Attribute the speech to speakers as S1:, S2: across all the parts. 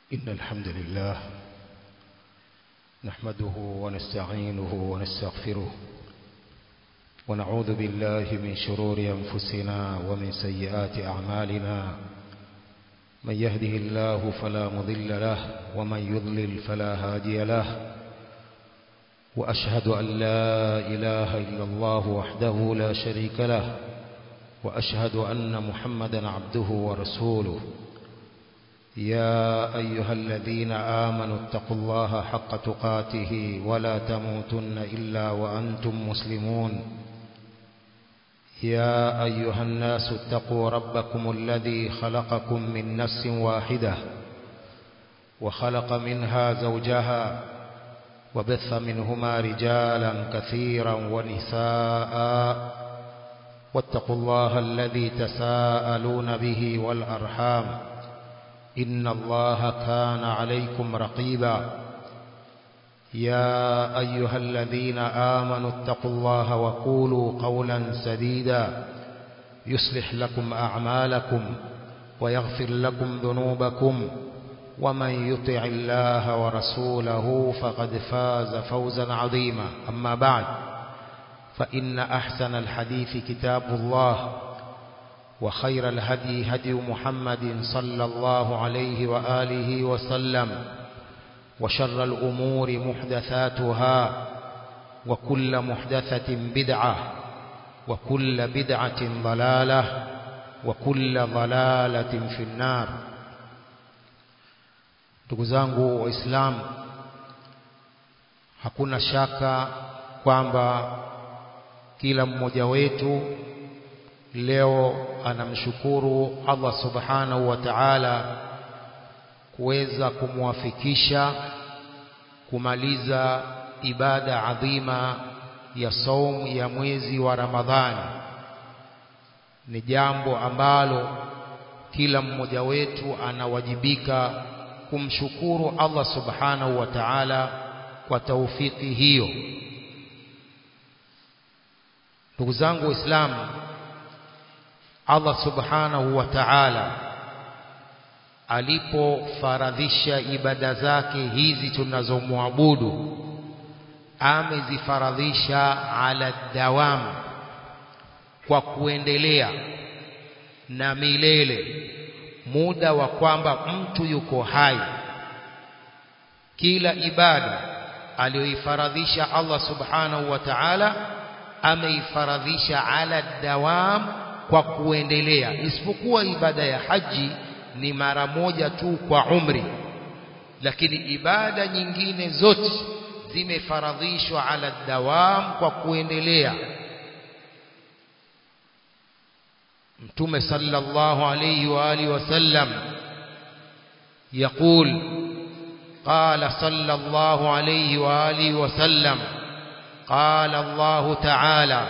S1: إن الحمد لله نحمده ونستعينه ونستغفره ونعوذ بالله من شرور أنفسنا ومن سيئات أعمالنا من يهده الله فلا مضل له ومن يضلل فلا هادي له وأشهد أن لا إله إلا الله وحده لا شريك له وأشهد أن محمدا عبده ورسوله يا أيها الذين آمنوا اتقوا الله حق تقاته ولا تموتن إلا وأنتم مسلمون يا أيها الناس اتقوا ربكم الذي خلقكم من نفس واحدة وخلق منها زوجها وبث منهما رجالا كثيرا ونساء واتقوا الله الذي تساءلون به والأرحام إن الله كان عليكم رقيبا يا أيها الذين آمنوا اتقوا الله وقولوا قولا سديدا يصلح لكم أعمالكم ويغفر لكم ذنوبكم ومن يطع الله ورسوله فقد فاز فوزا عظيما أما بعد فإن أحسن الحديث كتاب الله وخير الهدي هدي محمد صلى الله عليه وآله وسلم وشر الأمور محدثاتها وكل محدثة بدعة وكل بدعة ضلالة وكل ضلالة في النار ndugu zangu waislamu hakuna shaka kwamba kila mmoja wetu leo anamshukuru Allah subhanahu wa ta'ala kuweza kumwafikisha kumaliza ibada adhima ya saumu ya mwezi wa Ramadhani ni jambo ambalo kila mmoja wetu anawajibika kumshukuru Allah subhanahu wa ta'ala kwa taufiki hiyo ndugu zangu waislamu Allah subhanahu wa ta'ala alipofaradhisha ibada zake hizi tunazomwabudu amezifaradhisha ala dawam kwa kuendelea na milele muda wa kwamba mtu yuko hai kila ibada aliyoifaradhisha Allah subhanahu wa ta'ala ameifaradhisha ala dawam kwa kuendelea isipokuwa ibada ya haji ni mara moja tu kwa umri lakini ibada nyingine zote zimefaradhishwa ala dawam kwa kuendelea mtume sallallahu alayhi wa alihi wasallam يقول قال صلى الله عليه وآله وسلم قال الله تعالى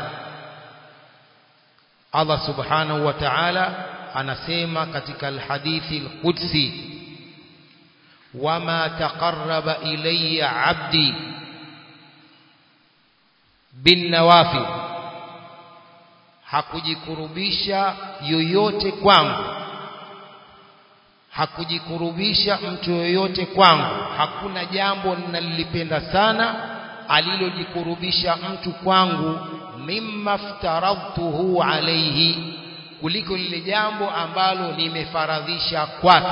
S1: Allah subhanahu wa ta'ala anasema katika alhadithi alqudsi wama taqarraba ilayya 'abdi bin nawafil hakujikurubisha yoyote kwangu hakujikurubisha mtu yoyote kwangu hakuna jambo ninalipenda sana alilojikurubisha mtu kwangu mimma aftaradtuhu alayhi kuliko lile jambo ambalo nimefaradhisha kwake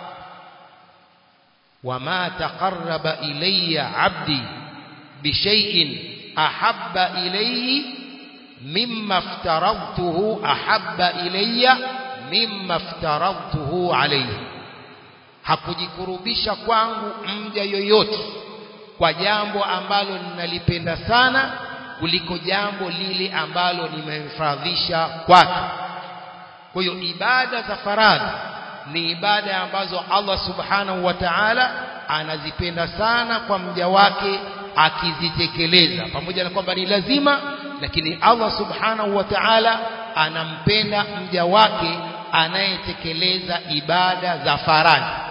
S1: wama taqarraba ilayya abdi bishay'in ahabba ilayhi mimma aftaradtuhu ahabba ilayya mimma aftaradtuhu alayhi hakujikurubisha kwangu mja yoyote kwa jambo ambalo ninalipenda sana kuliko jambo lile ambalo nimemfaradhisha kwake kwa hiyo ibada za faradhi ni ibada ambazo Allah subhanahu wa ta'ala anazipenda sana kwa mja wake akizitekeleza pamoja na kwamba ni lazima lakini Allah subhanahu wa ta'ala anampenda mja wake anayetekeleza ibada za faradhi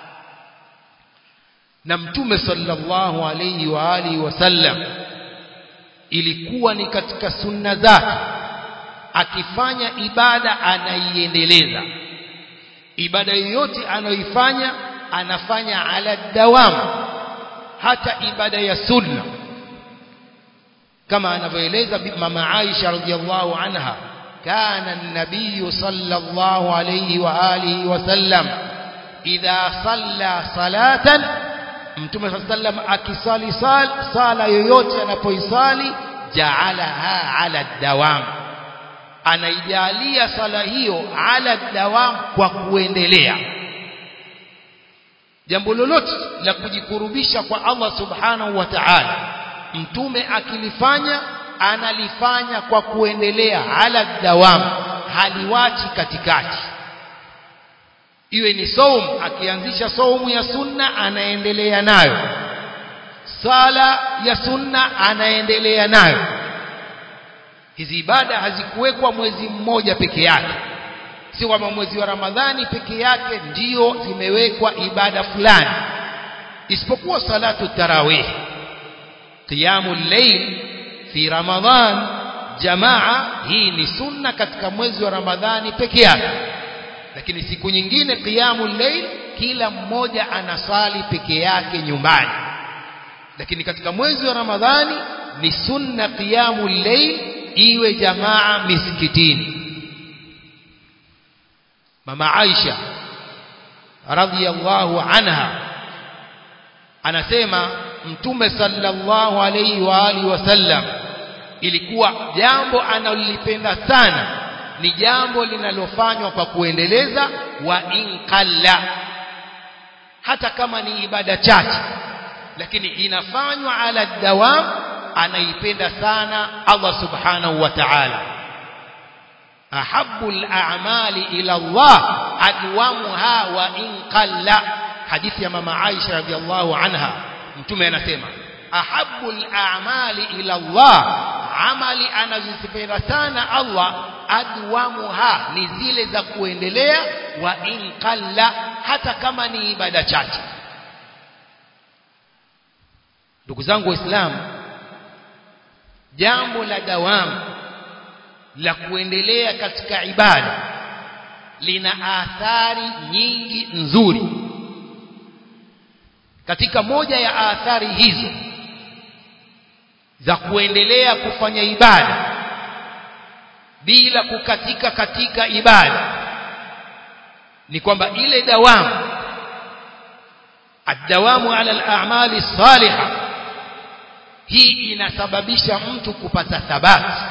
S1: na mtume sallallahu alayhi wa alihi wasallam ilikuwa ni katika sunna zake akifanya ibada anaiendeleza ibada yoyote anayoifanya anafanya ala dawam hata ibada ya sunna kama anavyoeleza mama Aisha radhiallahu anha kana an-nabiy sallallahu alayhi wa alihi wa sallam idha salla salatan mtume sallam akisali sal, sala yoyote anapoisali jaalaha ala dawam anaijalia sala hiyo ala dawam kwa kuendelea jambo lolote la kujikurubisha kwa Allah subhanahu wa ta'ala mtume akilifanya analifanya kwa kuendelea ala dawam haliwachi katikati iwe ni saum akianzisha saumu ya sunna anaendelea nayo sala ya sunna anaendelea nayo hizi ibada hazikuwekwa mwezi mmoja peke yake si kwamba mwezi wa ramadhani peke yake ndio zimewekwa ibada fulani isipokuwa salatu tarawih qiyamul layl fi ramadhan jamaa hii ni sunna katika mwezi wa ramadhani peke yake lakini siku nyingine qiyamul layl kila mmoja anasali peke yake nyumbani lakini katika mwezi wa ramadhani ni sunna qiyamul layl iwe jamaa misikitini mama Aisha radhiyallahu anha anasema mtume sallallahu alayhi wa alihi wasallam ilikuwa jambo analolipenda sana ni jambo linalofanywa kwa kuendeleza wa inqalla hata kama ni ibada chache lakini inafanywa ala dawam anaipenda sana Allah subhanahu wa ta'ala ahabbu al-a'mali ila Allah adwamuha wa in qalla hadithi ya mama Aisha radhiallahu anha mtume anasema ahabbu al-a'mali ila Allah amali anazozipenda sana Allah adwamuha ni zile za kuendelea wa in qalla hata kama ni ibada chache ndugu zangu waislamu jambo la dawamu la kuendelea katika ibada lina athari nyingi nzuri katika moja ya athari hizo za kuendelea kufanya ibada bila kukatika katika ibada ni kwamba ile dawamu adawamu ala al-a'mali salihah hii inasababisha mtu kupata thabati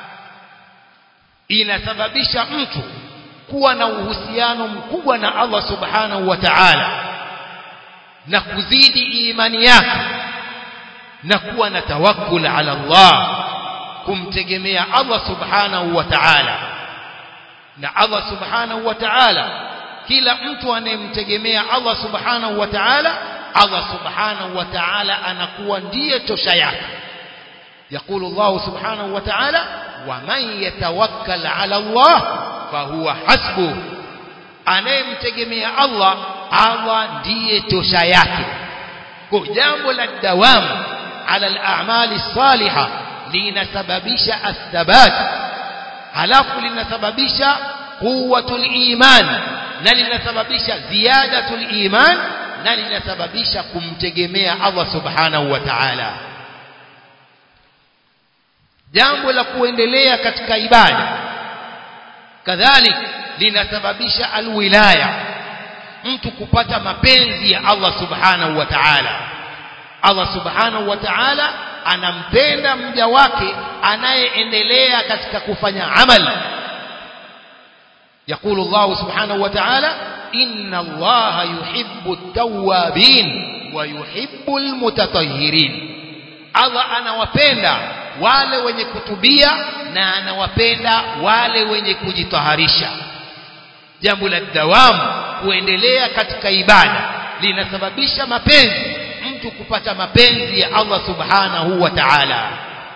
S1: inasababisha mtu kuwa na uhusiano mkubwa na Allah subhanahu wa ta'ala na kuzidi imani yake na kuwa na tawakkul ala Allah kumtegemea Allah subhanahu wa ta'ala na Allah subhanahu wa ta'ala kila mtu anayemtegemea Allah subhanahu wa ta'ala Allah subhanahu wa ta'ala anakuwa ndiye tosha yake يقول الله سبحانه وتعالى ومن يتوكل على الله فهو حسبه anayemtegemea Allah Allah ndiye tosha yake kwa jambo la dawamu ala al-a'mali salihah linasababisha athabat halafu linasababisha quwwatul iman na linasababisha ziyadatul iman na linasababisha kumtegemea Allah subhanahu wa ta'ala jambo la kuendelea katika ibada kadhalik linasababisha alwilaya mtu kupata mapenzi ya Allah subhanahu wa ta'ala Allah subhanahu wa ta'ala anampenda mja wake anayeendelea katika kufanya amali يقول الله سبحانه وتعالى إن الله يحب التوابين ويحب المتطهرين Allah anawapenda wale wenye kutubia na anawapenda wale wenye kujitaharisha jambo la dawamu kuendelea katika ibada linasababisha mapenzi mtu kupata mapenzi ya Allah subhanahu wa ta'ala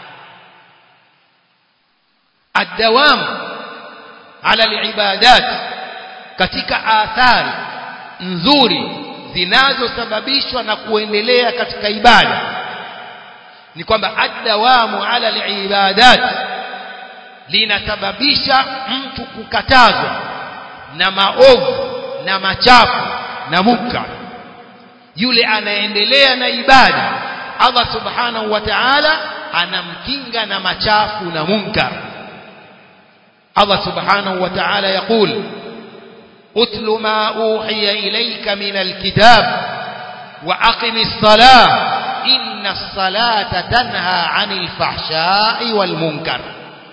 S1: الدوام على العبادات katika athari nzuri zinazosababishwa na kuendelea katika ibada ni kwamba adawamu ala alibadat linasababisha mtu kukatazwa na maovu na machafu na muka yule anaendelea na ibada Allah subhanahu wa ta'ala anamkinga na machafu na munkar Allah subhanahu wa ta'ala yaqul utlu ma uhiya ilayka min alkitab wa aqimis salah inna as-salata tanha 'anil fahsha'i wal munkar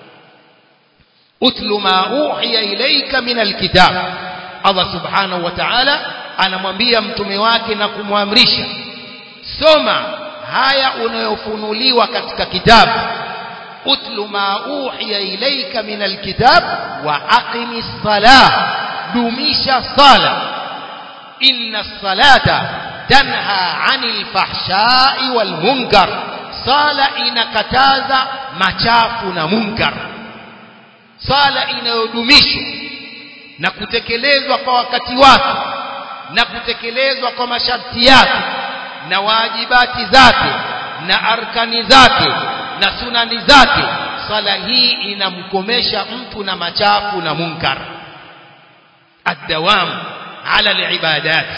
S1: utlu ma uhiya ilayka min alkitab Allah subhanahu wa ta'ala anamwambia mtume wake na kumwamrisha soma haya unayofunuliwa katika kitabu utlu ma uhiya ilayka min alkitab wa aqimis salah dumisha sala inna salata tanha 'anil fahsha'i wal munkar sala inakataza machafu na munkar sala inayodumishwa na kutekelezwa kwa wakati wake na kutekelezwa kwa masharti yake na wajibati zake na arkani zake na sunani zake sala hii inamkomesha mtu na machafu na munkar الدوام على العبادات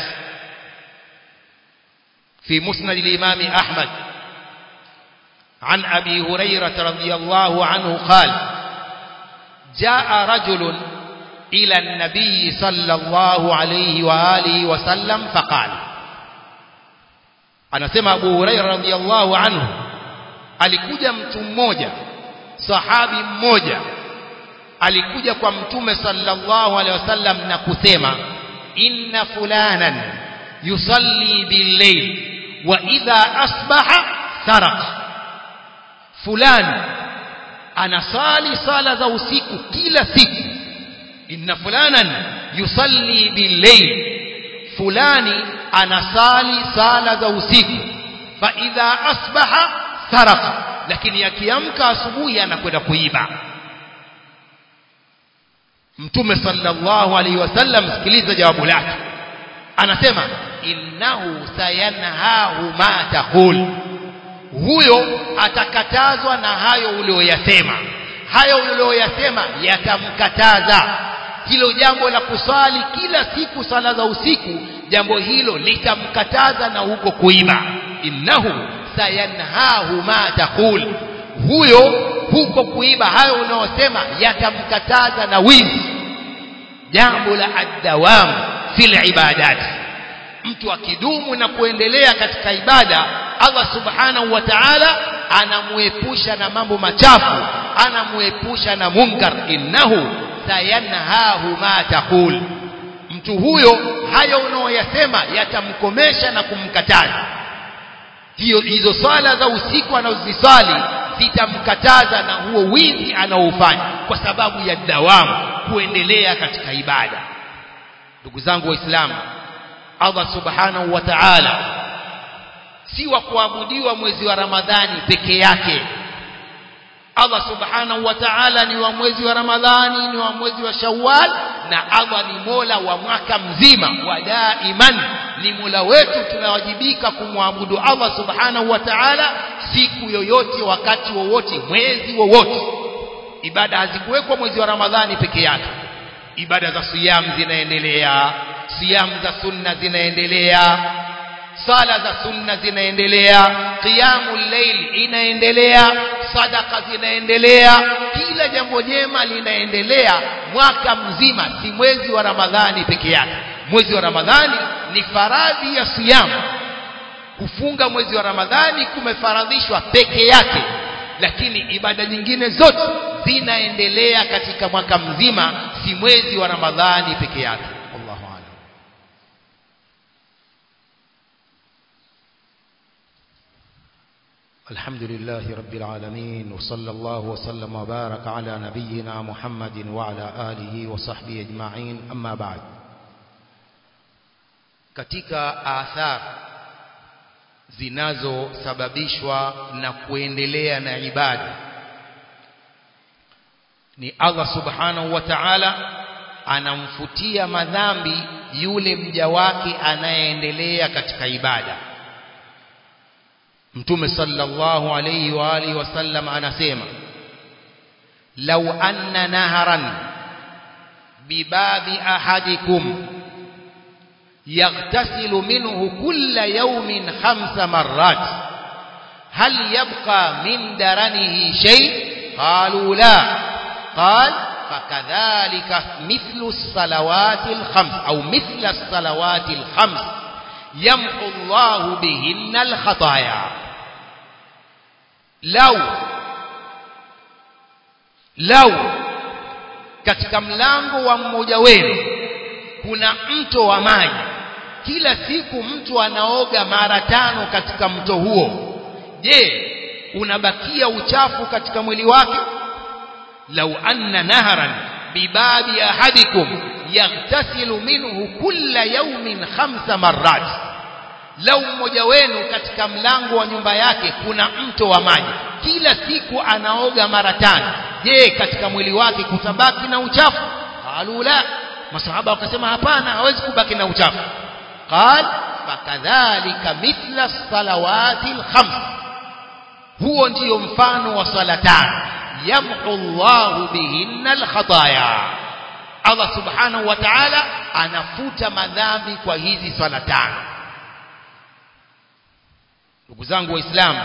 S1: في مسند الإمام أحمد عن أبي هريرة رضي الله عنه قال جاء رجل إلى النبي صلى الله عليه وآله وسلم فقال anasema Abu Huraira radhiallahu anhu alikuja mtu mmoja sahabi mmoja alikuja kwa mtume sallallahu alaihi wasallam na kusema inna fulanan yusalli bil-layl wa idha asbaha saraq fulani anasali sala za usiku kila siku inna fulanan yusalli bil-layl fulani anasali sala za usiku fa idha asbaha saraq lakini akiamka asubuhi anakwenda kuiba mtume sallallahu alaihi wasallam sikiliza jawabu lake anasema innahu sayanhahu ma taqul huyo atakatazwa na hayo ulioyasema hayo ulioyasema yatamkataza hilo jambo la kusali kila siku sala za usiku jambo hilo litamkataza na huko kuiba innahu sayanhahu ma taqul huyo huko kuiba hayo unaosema yatamkataza na wizi jambo la adawam fil ibadat mtu akidumu na kuendelea katika ibada Allah subhanahu wa ta'ala anamuepusha na mambo machafu anamuepusha na munkar innahu sayanhahu ma taqul mtu huyo hayo unaoyasema yatamkomesha na kumkataza hiyo hizo swala za usiku anazozisali zitamkataza na huo wizi anaofanya kwa sababu ya dawamu kuendelea katika ibada ndugu zangu waislamu Allah subhanahu wa ta'ala si wa kuabudiwa mwezi wa Ramadhani peke yake Allah subhanahu wa ta'ala ni wa mwezi wa Ramadhani ni wa mwezi wa Shawwal na Allah ni Mola wa mwaka mzima wa daiman ni Mola wetu tunawajibika kumwabudu Allah subhanahu wa ta'ala siku yoyote wakati wowote mwezi wowote ibada hazikuwekwa mwezi wa Ramadhani peke yake ibada za siyam zinaendelea siyam za sunna zinaendelea sala za sunna zinaendelea qiyamul layl inaendelea sadaka zinaendelea kila jambo jema linaendelea mwaka mzima si mwezi wa ramadhani peke yake mwezi wa ramadhani ni faradhi ya siyam kufunga mwezi wa ramadhani kumefaradhishwa peke yake lakini ibada nyingine zote zinaendelea katika mwaka mzima si mwezi wa ramadhani peke yake Allahu a'lam
S2: الحمد لله رب العالمين وصلى الله وسلم وبارك على نبينا محمد وعلى آله وصحبه أجمعين أما بعد
S1: katika athar zinazosababishwa na kuendelea na ibada ni Allah subhanahu wa ta'ala anamfutia madhambi yule mja wake anayeendelea katika ibada Mtume sallallahu alayhi wa alihi wasallam anasema law anna naharan bibabi ahadikum يغتسل منه كل يوم خمس مرات هل يبقى من درنه شيء قالوا لا قال فكذلك مثل الصلوات الخمس أو مثل الصلوات الخمس يمحو الله بهن الخطايا لو لو katika mlango wa mmoja wenu kuna mto wa maji kila siku mtu anaoga mara tano katika mto huo je unabakia uchafu katika mwili wake lau anna naharan bibabi ahadikum yaghtasilu minhu kulla yawmin khamsa marrat lau mmoja wenu katika mlango wa nyumba yake kuna mto wa maji kila siku anaoga mara tano je katika mwili wake kutabaki na uchafu qalu la masahaba wakasema hapana hawezi kubaki na uchafu qal fakadhalika mithla salawati alkhams huo ndiyo mfano wa swala tano yamhu Allahu bihinna alkhataya Allah subhanahu wa ta'ala anafuta madhambi kwa hizi swala tano ndugu zangu waislamu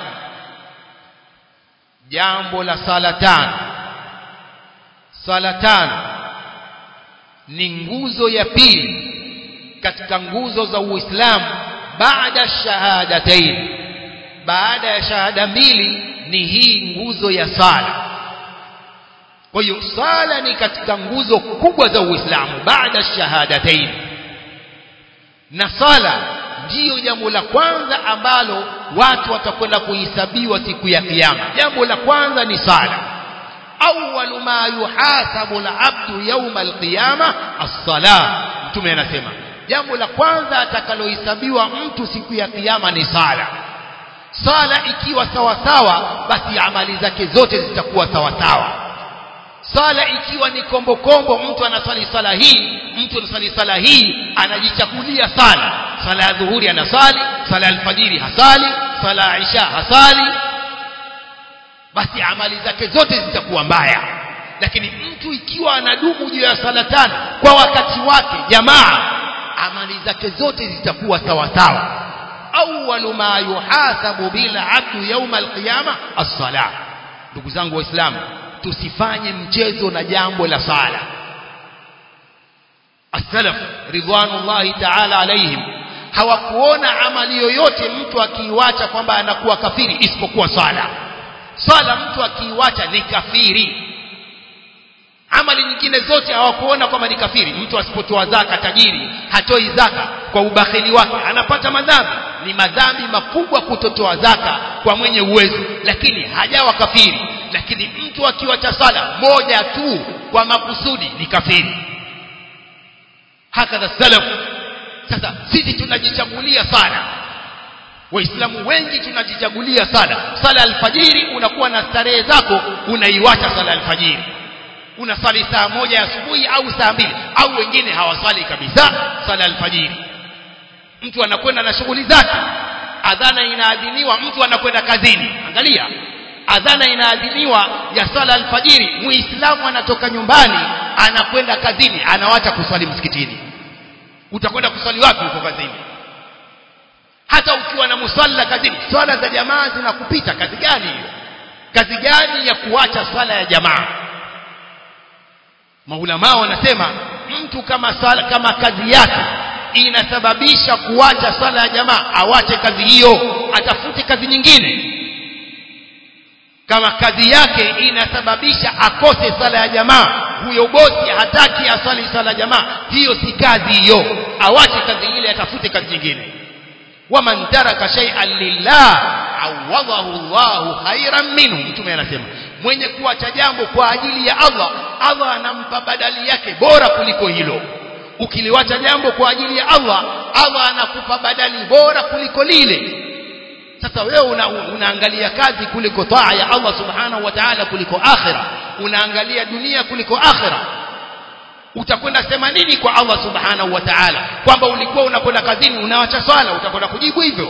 S1: jambo la sala tano sala tano ni nguzo ya pili katika nguzo za Uislamu baada shahadatain baada ya shahada mbili ni hii nguzo ya sala kwa hiyo sala ni katika nguzo kubwa za Uislamu baada shahadatain na sala ndiyo jambo la kwanza ambalo watu watakwenda kuhesabiwa siku ya kiyama jambo la kwanza ni sala awwalu ma yuhasabu al-abdu yawm al-qiyama as-salah mtume anasema jambo la kwanza atakalohesabiwa mtu siku ya kiyama ni sala sala ikiwa sawa sawa basi amali zake zote zitakuwa sawa sawa sala ikiwa ni kombo kombo mtu anasali sala hii mtu anasali sala hii anajichagulia sala sala ya dhuhuri anasali sala ya alfajiri hasali sala ya isha hasali basi amali zake zote zitakuwa mbaya lakini mtu ikiwa anadumu juu ya sala tano kwa wakati wake jamaa amali zake zote zitakuwa sawa sawa awwalu ma yuhasabu bil abdu yawm alqiyama as-salah ndugu zangu waislamu tusifanye mchezo na jambo la sala as-salaf ridwanullahi ta'ala alaihim hawakuona amali yoyote mtu akiiwacha kwamba anakuwa kafiri isipokuwa sala sala mtu akiiwacha ni kafiri amali nyingine zote hawakuona kwamba ni kafiri mtu asipotoa zaka tajiri hatoi zaka kwa ubakhili wake anapata madhambi ni madhambi makubwa kutotoa zaka kwa mwenye uwezo lakini hajawa kafiri lakini mtu akiwacha sala moja tu kwa makusudi ni kafiri hakadha salaf sasa sisi tunajichagulia sala waislamu wengi tunajichagulia sala sala alfajiri unakuwa na starehe zako unaiwacha sala alfajiri unasali saa moja ya asubuhi au saa mbili au wengine hawasali kabisa sala alfajiri mtu anakwenda na shughuli zake adhana inaadhiniwa mtu anakwenda kazini angalia adhana inaadhiniwa ya sala alfajiri muislamu anatoka nyumbani anakwenda kazini anawacha kuswali msikitini utakwenda kuswali wapi huko kazini hata ukiwa na musalla kazini swala za jamaa zinakupita kazi gani hiyo kazi gani ya kuacha swala ya jamaa maulama wanasema mtu kama sala, kama kazi yake inasababisha kuacha sala ya jamaa awache kazi hiyo atafute kazi nyingine kama kazi yake inasababisha akose sala ya jamaa huyo bosi hataki asali sala ya jamaa hiyo si kazi hiyo awache kazi ile atafute kazi nyingine waman taraka shay'an lillah awadahu Allahu khairan minhu mtume anasema mwenye kuacha jambo kwa ajili ya Allah Allah anampa badali yake bora kuliko hilo ukiliwacha jambo kwa ajili ya Allah Allah anakupa badali bora kuliko lile sasa wewe una, unaangalia kazi kuliko taa ya Allah subhanahu wa ta'ala kuliko akhira unaangalia dunia kuliko akhira utakwenda sema nini kwa Allah subhanahu wa ta'ala kwamba ulikuwa unakwenda kazini unawacha swala utakwenda kujibu hivyo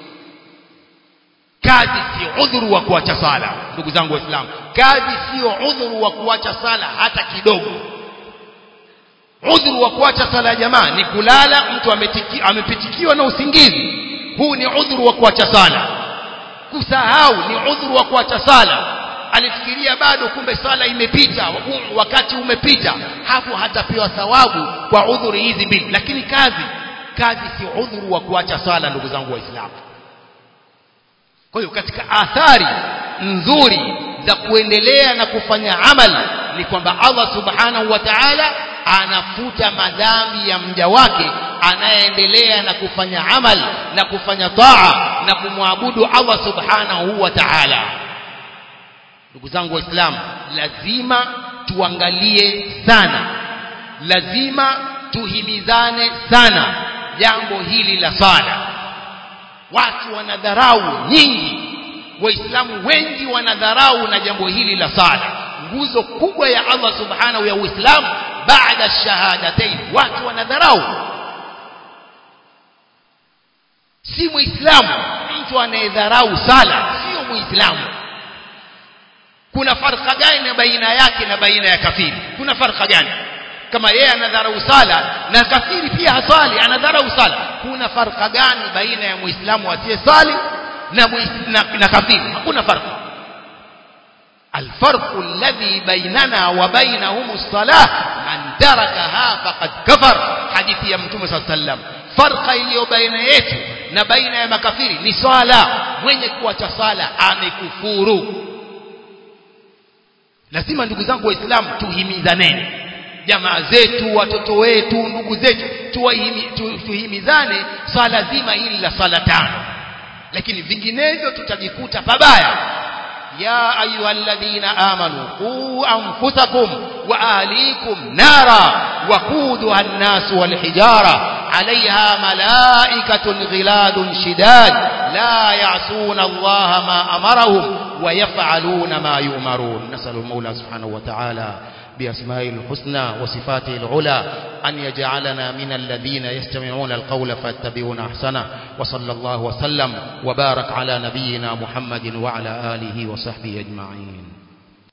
S1: kazi sio udhuru wa kuacha sala ndugu zangu waislamu kazi sio udhuru wa kuacha sala hata kidogo udhuru wa kuacha sala ya jamaa ni kulala mtu ametiki, amepitikiwa na usingizi huu ni udhuru wa kuacha sala kusahau ni udhuru wa kuacha sala alifikiria bado kumbe sala imepita wakati umepita hapo hatapewa thawabu kwa udhuri hizi mbili lakini kazi kazi si udhuru wa kuacha sala ndugu zangu waislamu kwa hiyo katika athari nzuri za kuendelea na kufanya amal ni kwamba Allah subhanahu wa ta'ala anafuta madhambi ya mja wake anayeendelea na kufanya amal na kufanya taa na kumwabudu Allah subhanahu wa ta'ala ndugu zangu waislamu lazima tuangalie sana lazima tuhimizane sana jambo hili la sala watu wanadharau nyingi waislamu wengi wanadharau na jambo hili la sala nguzo kubwa ya Allah subhanahu ya uislamu baada shahadatain watu wanadharau si muislamu mtu anayedharau sala sio muislamu kuna farka gani baina yake na baina ya kafiri kuna farka gani kama yeye anadharau sala na kafiri pia hasali anadharau sala kuna farka gani baina ya muislamu asiyesali na, na, na kafiri hakuna farka الفرق الذي بيننا وبينهم الصلاة من تركها فقد كفر حديث يا متوم صلى الله عليه وسلم فرق iliyo baina yetu na baina ya makafiri ni swala mwenye kuacha sala amekufuru lazima ndugu zangu waislamu tuhimizaneni jamaa zetu watoto wetu ndugu zetu tuwahimi, tu, tuhimizane swala zima hili la swala tano lakini vinginevyo tutajikuta pabaya يا أيها الذين آمنوا قوا أنفسكم وأهليكم نارا وقودها الناس والحجارة عليها ملائكة غلاد شداد لا يعصون الله ما أمرهم ويفعلون ما يؤمرون نسأل المولى سبحانه وتعالى بأسمائه الحسنى وصفاته العلى أن يجعلنا من الذين يستمعون القول فاتبعون أحسنه وصلى الله وسلم وبارك على نبينا محمد وعلى آله وصحبه أجمعين